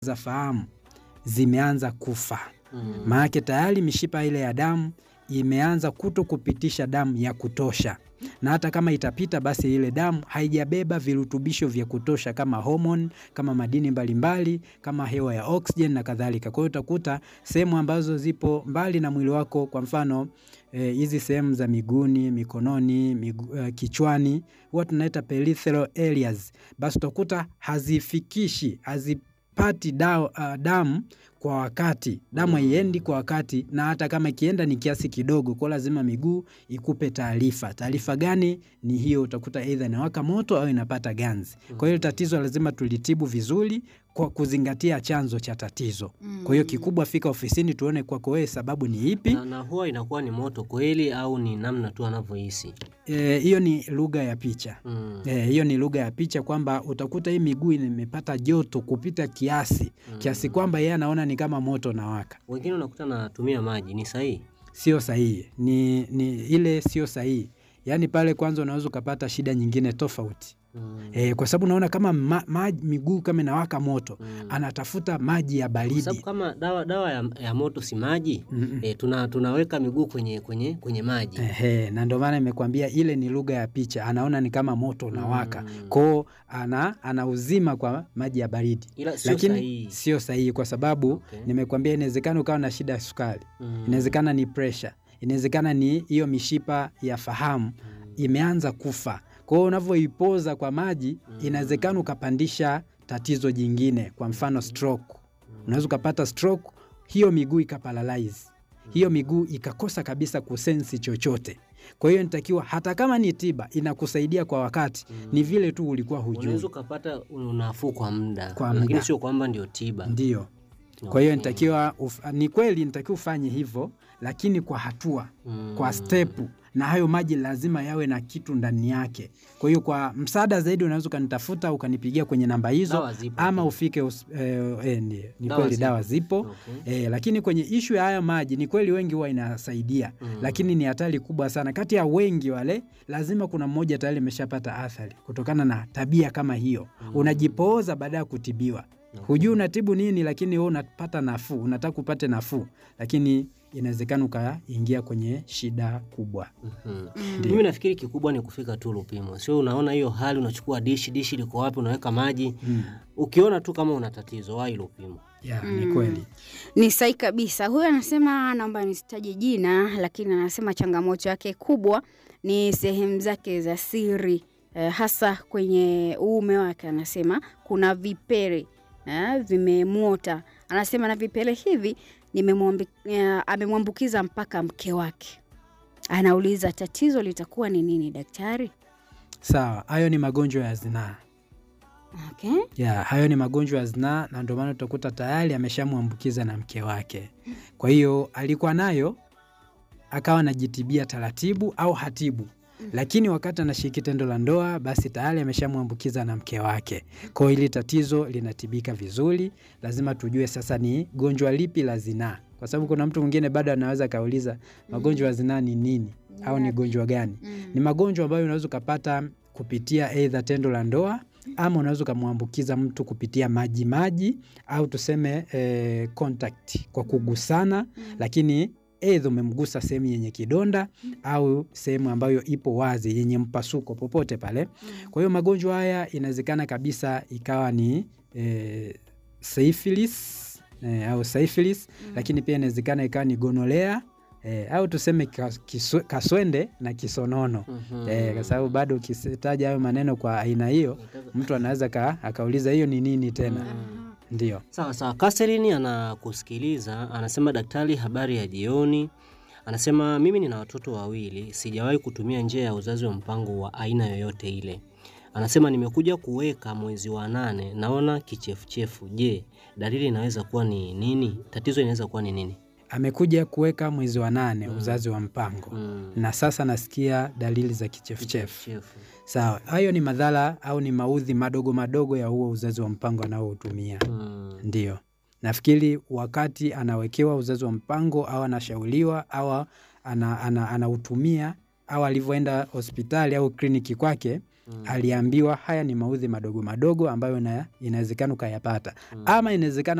za fahamu zimeanza kufa, Mm. maanake tayari mishipa ile ya damu imeanza kuto kupitisha damu ya kutosha, na hata kama itapita, basi ile damu haijabeba virutubisho vya kutosha kama homoni, kama madini mbalimbali, kama hewa ya oxygen na kadhalika. Kwa hiyo utakuta sehemu ambazo zipo mbali na mwili wako, kwa mfano eh, hizi sehemu za miguuni, mikononi, migu, eh, kichwani, huwa tunaita peripheral areas, basi utakuta hazifikishi hazipati da, uh, damu kwa wakati, damu haiendi kwa wakati, na hata kama ikienda ni kiasi kidogo, kwa lazima miguu ikupe taarifa. Taarifa gani? Ni hiyo, utakuta aidha inawaka moto au inapata ganzi. Kwa hiyo tatizo lazima tulitibu vizuri kwa kuzingatia chanzo cha tatizo. Kwa hiyo kikubwa, fika ofisini tuone kwako wewe sababu ni ipi. Na, na huwa inakuwa ni moto kweli au ni namna tu anavyohisi? Eh, hiyo ni lugha ya picha. Mm. Eh, hiyo ni lugha ya picha kwamba utakuta hii miguu imepata joto kupita kiasi kiasi kwamba yeye anaona ni kama moto na waka. Wengine unakuta natumia maji, ni sahihi? Sio sahihi, ni, ni ile sio sahihi. Yaani pale kwanza unaweza ukapata shida nyingine tofauti Mm. eh, kwa sababu unaona kama ma, ma, miguu kama inawaka moto Mm. anatafuta maji ya Kwa sababu baridi. kama dawa dawa ya, ya moto si maji Mm-mm. eh, tuna, tunaweka miguu kwenye kwenye kwenye maji Ehe, na ndio maana nimekuambia ile ni lugha ya picha, anaona ni kama moto unawaka Mm. kwao, ana anauzima kwa maji ya baridi, ila sio lakini sahihi. sio sahihi kwa sababu Okay. nimekuambia, inawezekana ukawa na shida ya sukari, Mm. inawezekana ni presha, inawezekana ni hiyo mishipa ya fahamu imeanza kufa. Kwa hiyo unavyoipoza kwa maji, inawezekana ukapandisha tatizo jingine, kwa mfano stroke. Unaweza ukapata stroke, hiyo miguu ikaparalyze, hiyo miguu ikakosa kabisa kusensi chochote. Kwa hiyo nitakiwa, hata kama ni tiba inakusaidia kwa wakati, ni vile tu ulikuwa hujui. Unaweza ukapata unafuu kwa muda, Kwa lakini muda. sio kwamba ndio tiba. Ndio. Kwa hiyo Okay. nitakiwa uf- ni kweli nitakiwa ufanye hivyo, lakini kwa hatua Mm. kwa stepu, na hayo maji lazima yawe na kitu ndani yake. Kwa hiyo kwa msaada zaidi unaweza ukanitafuta ukanipigia kwenye namba hizo, Dawa zipo ama pia. ufike us, eh, eh, ni, ni Dawa kweli zipo. dawa zipo Okay. eh, lakini kwenye ishu ya haya maji ni kweli wengi huwa inasaidia Mm. lakini ni hatari kubwa sana. Kati ya wengi wale, lazima kuna mmoja tayari ameshapata athari kutokana na tabia kama hiyo. Unajipooza baada ya kutibiwa, hujui unatibu nini, lakini wewe unapata nafuu, unataka upate nafuu, lakini inawezekana ukaingia kwenye shida kubwa. Mhm. Ndio. Mimi nafikiri kikubwa ni kufika tu Lupimo, sio unaona hiyo hali, unachukua dishi, dishi liko wapi, unaweka maji. Mm. Ukiona tu kama una tatizo, wahi Lupimo. Ya, ni kweli. Ni sahi kabisa. Huyu anasema naomba nisitaje jina, lakini anasema changamoto yake kubwa ni sehemu zake za siri eh, hasa kwenye uume wake. Anasema kuna vipele eh, vimemwota. Anasema na vipele hivi nimemwambi- eh, amemwambukiza mpaka mke wake. Anauliza tatizo litakuwa ni nini daktari? Sawa, hayo ni magonjwa ya zinaa. Okay. ya hayo ni magonjwa ya zinaa, na ndio maana utakuta tayari ameshamwambukiza na mke wake. Kwa hiyo alikuwa nayo akawa anajitibia taratibu au hatibu, lakini wakati anashiriki tendo la ndoa, basi tayari ameshamwambukiza na mke wake. Kwa hiyo hili tatizo linatibika vizuri. Lazima tujue sasa ni gonjwa lipi la zinaa, kwa sababu kuna mtu mwingine bado anaweza akauliza magonjwa ya zinaa ni nini au ni gonjwa gani? Ni magonjwa ambayo unaweza ukapata kupitia aidha tendo la ndoa ama unaweza ukamwambukiza mtu kupitia maji maji au tuseme eh, contact kwa kugusana, lakini aidha umemgusa sehemu yenye kidonda au sehemu ambayo ipo wazi yenye mpasuko popote pale. Kwa hiyo magonjwa haya inawezekana kabisa ikawa ni eh, syphilis eh, au syphilis, lakini pia inawezekana ikawa ni gonolea eh, au tuseme kas- kiswe- kaswende na kisonono Mhm. eh, kwa sababu bado ukitaja hayo maneno kwa aina hiyo mtu anaweza ka, akauliza hiyo ni nini tena. Ndio. Sawa sawa. Catherine anakusikiliza, anasema daktari, habari ya jioni. Anasema mimi nina watoto wawili, sijawahi kutumia njia ya uzazi wa mpango wa aina yoyote ile. Anasema nimekuja kuweka mwezi wa nane, naona kichefuchefu. Je, dalili inaweza kuwa ni nini? Tatizo inaweza kuwa ni nini? Amekuja kuweka mwezi wa nane uzazi wa mpango Mm. na sasa nasikia dalili za kichefuchefu. Kichefuchefu. Sawa, hayo ni madhara au ni maudhi madogo madogo ya huo uzazi wa mpango anaoutumia. Mm. Ndio, nafikiri wakati anawekewa uzazi wa mpango au anashauriwa au ana, ana, anautumia au alivyoenda hospitali au kliniki kwake Mm. aliambiwa haya ni maudhi madogo madogo ambayo na- inawezekana ukayapata Mm. ama inawezekana